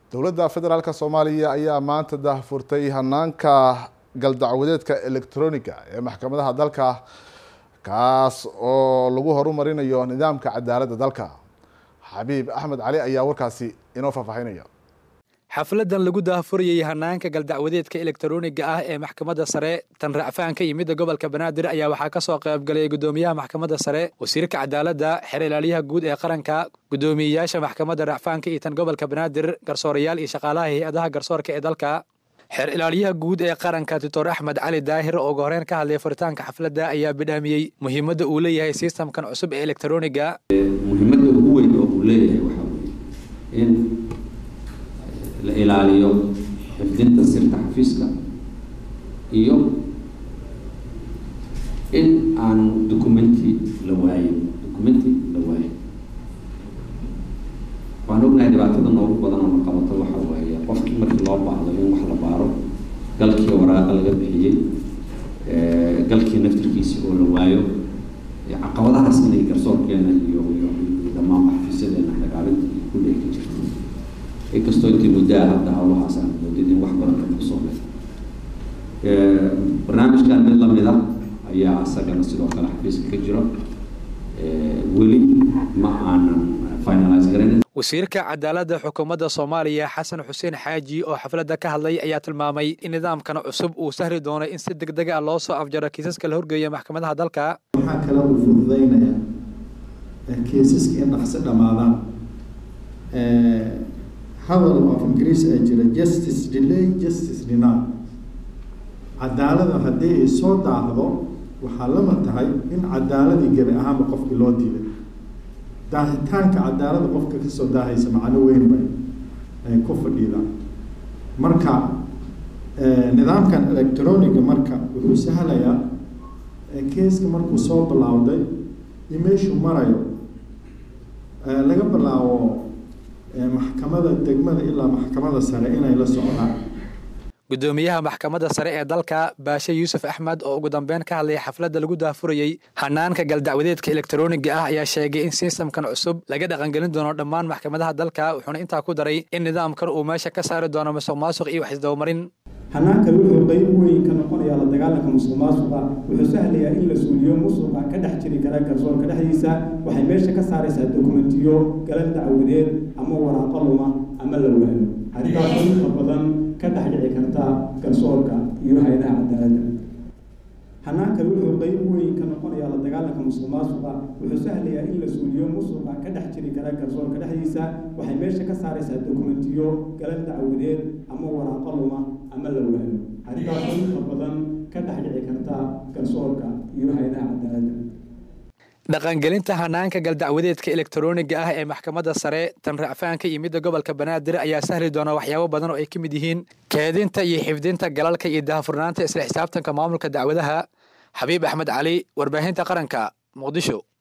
dowladda federaalk soomaaliya ayaa maanta daahfurtay hanaanka galdacwadeedka electroniga ee maxkamadaha dalka kaas oo lagu horumarinayo nidaamka cadaaladda dalka xabiib axmed cali ayaa warkaasi inoo faahfaahinaya xafladan lagu daahfurayay hanaanka galdacwadeedka elektroniga ah ee maxkamadda sare tan racfaan ka yimid gobolka banaadir ayaa waxaa kasoo qaybgalay gudoomiyaha maxkamadda sare wasiirka cadaaladda xeer ilaaliyaha guud ee qaranka gudoomiyeyaasha maxkamadda racfaanka iyo tan gobolka banaadir garsoorayaal iyo shaqaalaha hay-adaha garsoorka ee dalka xeer ilaaliyaha guud ee qaranka doctor axmed cali daahir oo ugu horeyn ka hadlay furitaanka xafladda ayaa bidhaamiyey muhiimadda uu leeyahay sistamkan cusub ee elektroniga muhiimadda ugu weyn oo uu leeyahay waxaa weye in la ilaaliyo xifdinta sirta xafiiska iyo in aan documenti la waayin documenti la waayin waan ognahay dhibaatada noogu badan oo la qabato waxa waaye qofkii markii loo baahdo in wax la baaro galkii waraaqa laga bixiyey galkii naftirkiisi oo la waayo caqabadahaas inay garsoorkeena iyo iyo dhammaan xafiisyadeena dagaalinta ku dheegi jirto inkastoo intii muddaa hadda hawlahaas aan moodid in wax badan ka qabsoomay barnaamijkan mid lamid ah ayaa isagana sidoo kale xafiiska ka jiro weli ma aanan finalize garayn wasiirka cadaaladda xukuumadda soomaaliya xasan xuseen xaaji oo xafladda ka hadlay ayaa tilmaamay in nidaamkan cusub uu sahli doono in si deg deg ah loo soo afjaro kiisaska la horgeeya maxkamadaha dalka waxaa kale uu fududeynaya kiisaska in dhaqsi dhammaadaan hadal of ingiriis ay jira justice delay justice deny cadaalada haddii ay soo daahdo waxaa lama tahay in cadaaladii gebi ahaanba qofkii loo diiday daahitaanka cadaalada qofka kasoo daahaysa macno weyn bay ay ku fadhiidaan marka nidaamkan electroniga marka wuxuu sahlayaa keeska markuu soo bilaawday iyo meeshuu marayo laga bilaabo maxkamada degmada ilaa maxkamada sare inay la socdaan gudoomiyaha maxkamadda sare ee dalka baashe yuusuf axmed oo ugu dambeyn ka hadlaya xafladda lagu daafurayey hanaanka galdacwadeedka elektroniga ah ayaa sheegay in sistamkan cusub laga dhaqangelin doono dhammaan maxkamadaha dalka wuxuuna intaa ku daray in nidaamkan uu meesha ka saari doono musuq maasuq iyo wax isdabamarin hanaankan wuxuu qayb weyn ka noqonayaa la dagaalanka musuq maasuqa wuxuu sahlayaa in la suuliyo musuqa ka dhex jiri kara garsoorka dhexdiisa waxay meesha ka saaraysaa dokumentiyo galal dacwadeed ama waraaqo luma ama la waayo arrintaasoo inta badan ka dhex dhici karta garsoorka iyo hay-adaha cadaaladda hanaankan wuxuu qayb weyn ka noqonayaa la dagaalanka musuq maasuqa wuxuu sahlayaa in la suuliyo musuqa ka dhex jiri kara garsoorka dhexdiisa waxay meesha ka saaraysaa dokumentiyo galal dacwadeed ama waraaqo luma ama la waayo arrintaasoo inta badan ka dhex dhici karta garsoorka iyo hay-adaha cadaaladda dhaqangelinta hanaanka galdacwadeedka elektroniga ah ee maxkamadda sare tan racfaanka iyo midda gobolka banaadir ayaa sahli doona waxyaabo badan oo ay ka mid yihiin keedinta iyo xifdinta galalka iyo daahfurnaanta isla xisaabtanka maamulka dacwadaha xabiib axmed cali warbaahinta qaranka muqdisho